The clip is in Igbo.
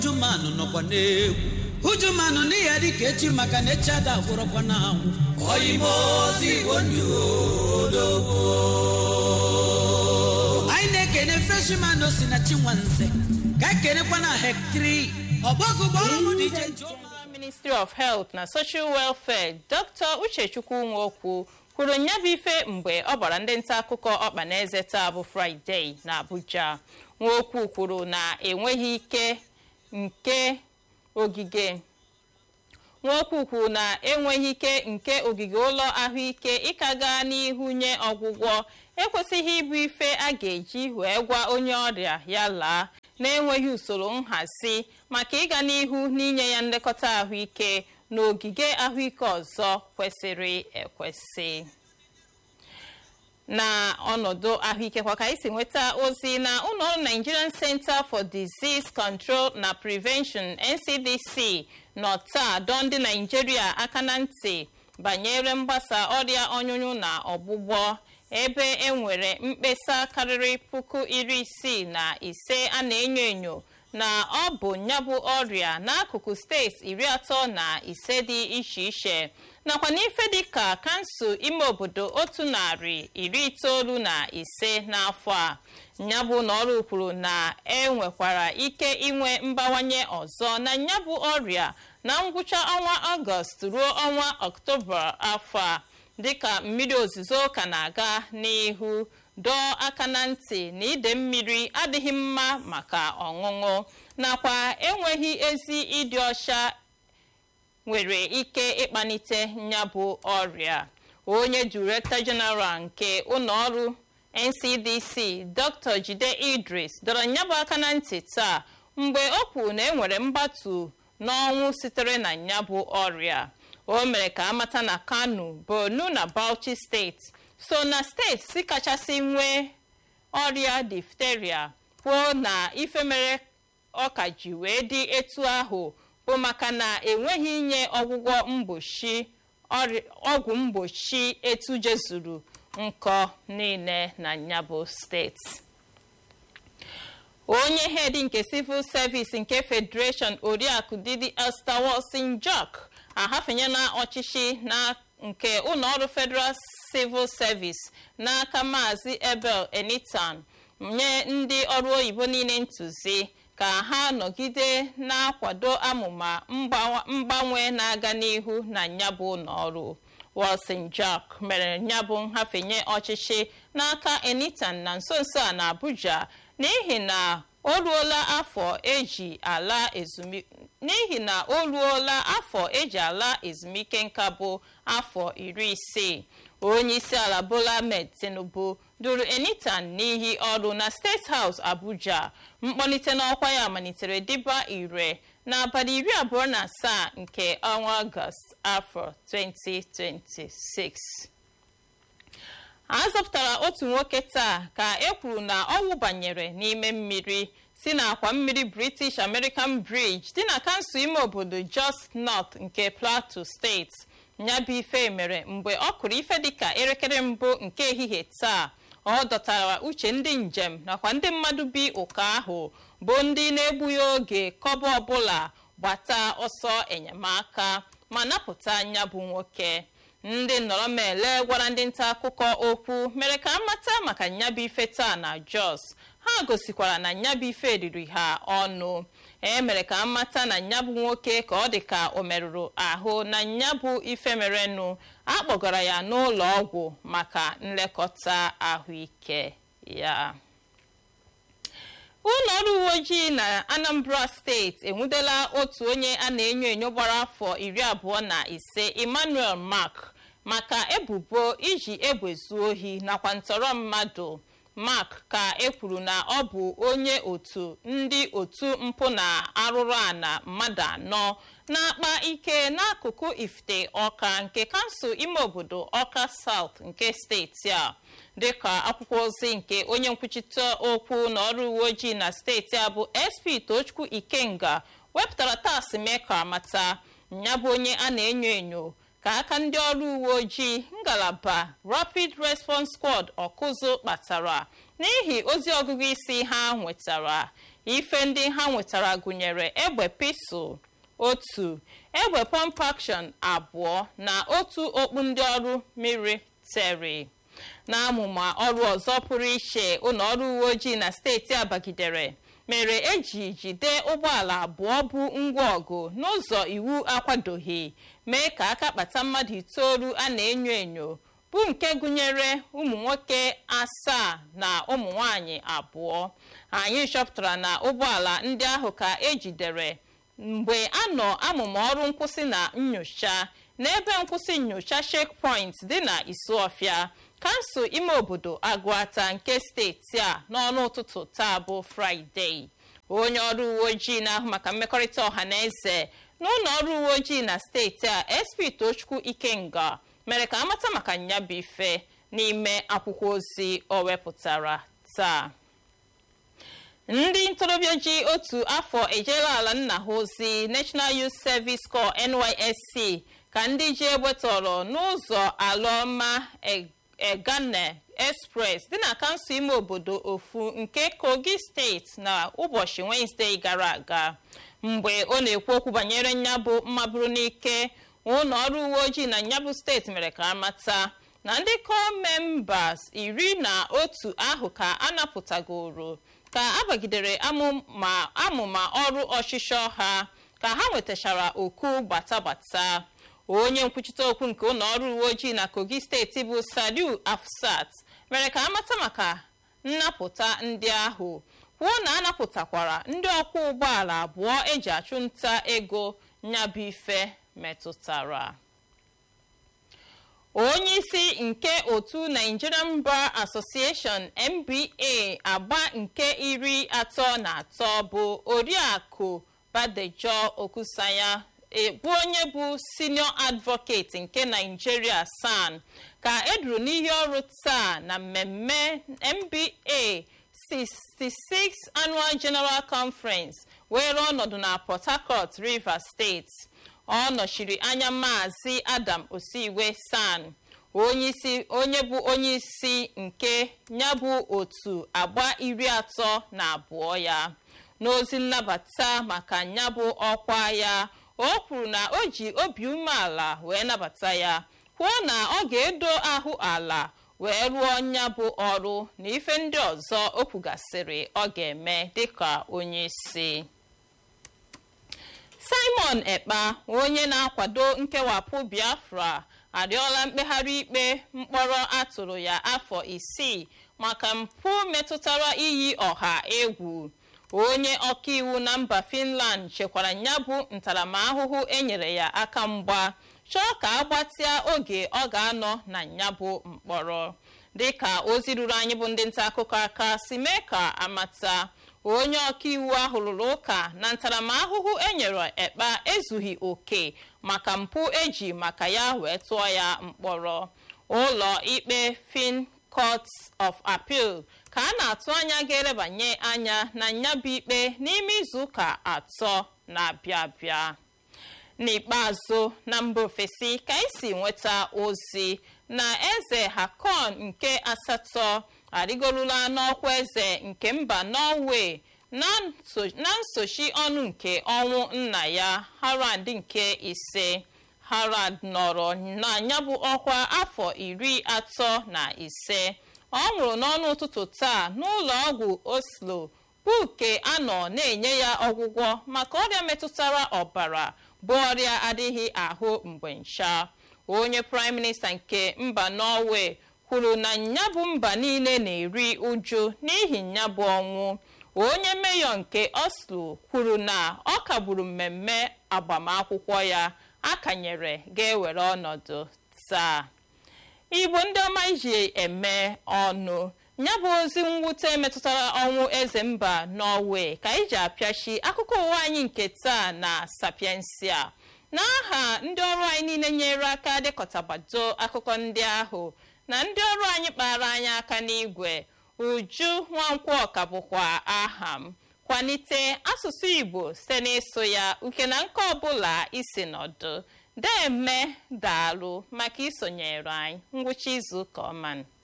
hujumanụ nọkwa n'egwu hujumanụ n'ihi ya dịka echi maka na echi ada gwụrọkwa na anwụ anyị na-ekene freshman si na chinwanze ka anyị kenekwa na hektri ọgbọgụ gbọrọ m dị iche nje ministry of health na social welfare dr uchechukwu nwokwu kwuru nya bụ ife mgbe ọ gbara ndị nta akụkọ ọkpa na eze taa bụ fraịde na abuja nwokwu kwuru na enweghị ike nke ogige nwokwu kwuru na enweghị ike nke ogige ụlọ ahụike ịka gaa n'ihu nye ọgwụgwọ ekwesịghị ịbụ ife a ga-eji wee gwa onye ọrịa ya laa na-enweghị usoro nhazi maka ịga n'ihu n'inye ya nlekọta ahụike n'ogige ahụike ọzọ kwesịrị ekwesị na ọnọdụ ahụike kwa ka anyị si nweta ozi na ụlọọrụ nigerian center for disease control na prevention ncdc nọ taa dọọ ndị naijiria aka na ntị banyere mgbasa ọrịa ọnyụnyụ na ọgbụgbọ ebe e nwere mkpesa karịrị puku iri isii na ise a na-enyo enyo na ọ bụ nyabụ ọrịa n'akụkụ steeti iri atọ na ise dị iche iche nakwa n'ife dịka kansụl ime obodo otu narị iri itoolu na ise n'afọ a nyabụ na ọrụ kwuru na e nwekwara ike inwe mbawanye ọzọ na nyabụ ọrịa na ngwụcha ọnwa ọgọst ruo ọnwa ọktoba afọ a dịka mmiri ozuzo ka na-aga n'ihu dọọ aka na ntị na ide mmiri adịghị mma maka ọṅụṅụ nakwa enweghị ezi ịdị ọcha nwere ike ịkpanite nyabụ ọrịa onye direktọ jeneral nke ụlọọrụ ncdc dr jide idris dọrọ nyabụ aka na ntị taa mgbe o kwuru na enwere mgbatu n'ọnwụ sitere na nyabụ ọrịa o mere ka amata na kano borno na bauchi steeti so na steeti si kachasị nwee ọrịa difteria kwuo na ife mere ọka ji wee dị etu ahụ bụ maka na enweghị inye ọgwụgwọ mgbochi ọgwụ mgbochi etu jezuru nkọ niile na nyabụ steeti onye head nke civil service nke federation oriakụ didi esther wilson jock ahafenyela ọchịchị na nke ụlọọrụ federal civil service n'aka maazị ebel enitan nye ndị ọrụ oyibo niile ntụzi ka ha nọgide na-akwado amụma mgbanwe na-aga n'ihu na nyabụ ụlọọrụ wilson jack mere nyabụ nhafenye ọchịchị n'aka enitan na nso nso a na abuja n'ihi na o ruola afọ eji ala ezumike n'ihi na o ruola afọ eji ala ezumike nka bụ afọ iri isii onye isi ala bola ahmed tinubu duru enitan n'ihi ọrụ na steeti house abuja mkpọlite n'ọkwa ya malitere dịba ire n'abalị iri abụọ na asaa nke ọnwa ọgọst afọ 2026 a zọpụtara otu nwoke taa ka e kwuru na ọ wụbanyere n'ime mmiri si n'akwa mmiri british american bridge dị na kansụl ime obodo just north nke plateau steeti nyabụ ife mere mgbe ọ kụrụ ife dịka elekere mbụ nke ehihie taa ọ dọtara uche ndị njem nakwa ndị mmadụ bi ụka ahụ bụ ndị na-egbughị oge kọba ọbụla gbata ọsọ enyemaka ma napụta nyabụ nwoke ndị nnọrọmele gwara ndị nta akụkọ okwu mere ka amata maka nyabụ ife taa na jos ha gosikwara na nyabụ ife riri ha ọnụ e mere ka amata na nyabụ nwoke ka ọ dị ka o merụrụ ahụ na nyabụ ife merenụ akpọgara ya n'ụlọ ọgwụ maka nlekọta ahụike ya ụlọ ọrụ uwe ojii na anambra steeti enwudela otu onye a na-enyo enyo gbara afọ iri abụọ na ise emmanuel mark maka ebubo iji egbe zuo ohi nakwa ntọrọ mmadụ mark ka ekwuru na ọ bụ onye otu ndị otu mpụ na arụrụ ana mmadụ anọ na-akpa ike n'akụkụ ifite ọka nke kansụl ime obodo ọka south nke steeti a dịka akwụkwọ ozi nke onye nkwuchite okwu na ọrụ uwe ojii na steeti a bụ sp tochukwu ikenga wepụtara tas mee ka mata ya bụ onye a na-enyo enyo ka aka ndị ọrụ uwe ojii ngalaba rapid response squad ọkụzụ kpatara n'ihi ozi ọgụgụ isi ha nwetara ife ndị ha nwetara gụnyere egbe pisụl otu egbe pump action abụọ na otu okpu ndị ọrụ military na amụma ọrụ ọzọ pụrụ iche ụlọ ọrụ uwe ojii na steeti abagidere mere eji jide ụgbọala abụọ bụ ngwa ọgụ n'ụzọ iwu akwadoghị mee ka aka kpata mmadụ itoolu a na-enyo enyo bụ nke gụnyere ụmụ nwoke asaa na ụmụ nwanyị abụọ anyị chọpụtara na ụgbọala ndị ahụ ka ejidere mgbe a nọ amụma ọrụ nkwụsị na nyocha n'ebe nkwụsị nyocha checkpoint dị na isuọfịa kansụl ime obodo agụata nke steeti a n'ọnụ ụtụtụ taa bụ fraịde onye ọrụ uwe ojii na-ahụ maka mmekọrịta ọha na eze n'ụlọ ọrụ uwe ojii na steeti a sp tochukwu ikenga mere ka amata maka nyabụ ife n'ime akwụkwọ ozi o wepụtara taa ndị ntorobịa ji otu afọ ejela ala nna ha ozi national youth service corps nysc ka ndị ji egbe tọrọ n'ụzọ alọma egane express dị na kansụl ime obodo ofu nke kogi steeti na ụbọchị wenezdee gara aga mgbe ọ na-ekwu okwu banyere nyabụ mmaburu n'ike ụlọ ọrụ uwe ojii na nyabụ steeti mere ka amata na ndị kọmembas iri na otu ahụ ka a napụtagoro ka abagidere amụma ọrụ ọchịchọ ha ka ha nwetachara oku gbatagbata onye nkwuchite okwu nke ụlọ ọrụ uwe ojii na kogi steeti bụ saliu afsat mere ka amata maka nnapụta ndị ahụ kwuo na anapụtakwara ndị ọkwọ ụgbọala abụọ eji achụ nta ego nyabụ ife metụtara onye isi nke otu nigerian bar association nba agba nke iri atọ na atọ bụ oriakụ badejo okusanya bụ onye bụ senior advocate nke nigeria san ka eduru n'ihe ọrụ taa na mmemme nba 66 annual general conference were ọnọdụ na port harcourt rivers steeti ọ nọchiri anya maazị adam osiwe san onye bụ onye isi nke ya bụ otu agba iri atọ na abụọ ya n'ozi nnabata maka ya bụ ọkwa ya o kwuru na o ji obi umeala wee nabata ya kwuo na ọ ga-edo ahụ ala wee rụọ ya bụ ọrụ na ife ndị ọzọ o kwugasịrị ọ ga-eme dịka onye isi simon ekpa onye na-akwado nkewapụ biafra arịọla mkpegharị ikpe mkpọrọ atụrụ ya afọ isii maka mpụ metụtara iyi ọha egwu onye ọkaiwu na mba finland chekwara ya bụ ntaramahụhụ enyere ya aka mgba chọọ ka agbatịa oge ọ ga-anọ na ya bụ mkpọrọ dịka ozi ruru anyị bụ ndị nta akụkọ aka si mee ka amata onye ọkaiwu ahụ rụrụ ụka na ntaramahụhụ enyere ekpa ezughị oke maka mpụ eji maka ya wee tụọ ya mkpọrọ ụlọ ikpe fin court of appeal ka a na-atụ anya ga-erebanye anya na nyabụ ikpe n'ime izuụka atọ na-abịa abịa n'ikpeazụ na mba ofesi ka esi nweta ozi na eze hakon nke asatọ arịgorula n'ọkwa eze nke mba norway na nsochi ọnụ nke ọnwụ nna ya harald nke ise harald nọrọ na ya bụ ọkwa afọ iri atọ na ise ọ nwụrụ n'ọnụ ụtụtụ taa n'ụlọ ọgwụ oslo bụ nke a nọ na-enye ya ọgwụgwọ maka ọrịa metụtara ọbara bụ ọrịa adịghị ahụ mgbe ncha onye praịm minista nke mba norway kwuru na nyabụ mba niile na-eri uju n'ihi nyabụ ọnwụ onye meyọ nke oslo kwuru na ọ kagburu mmemme agbamakwụkwọ ya akanyere ga-ewere ọnọdụ taa igbo ndị ọma iji eme ọnụ ya bụ ozi mwute metụtara ọnwụ eze mba norway ka anyị ji apịachi akụkọ ụwa anyị nke taa na sapiensia n'aha ndị ọrụ anyị niile nyere aka dịkọtabado akụkọ ndị ahụ na ndị ọrụ anyị kpara anyị aka n'igwe uju nwankwọ ọka bụkwa aha m kwalite asụsụ igbo site n'ịsụ ya uke na nke ọbụla isi nọdụ deme daalụ maka isonyere anyị ngwụcha izu ụka ọma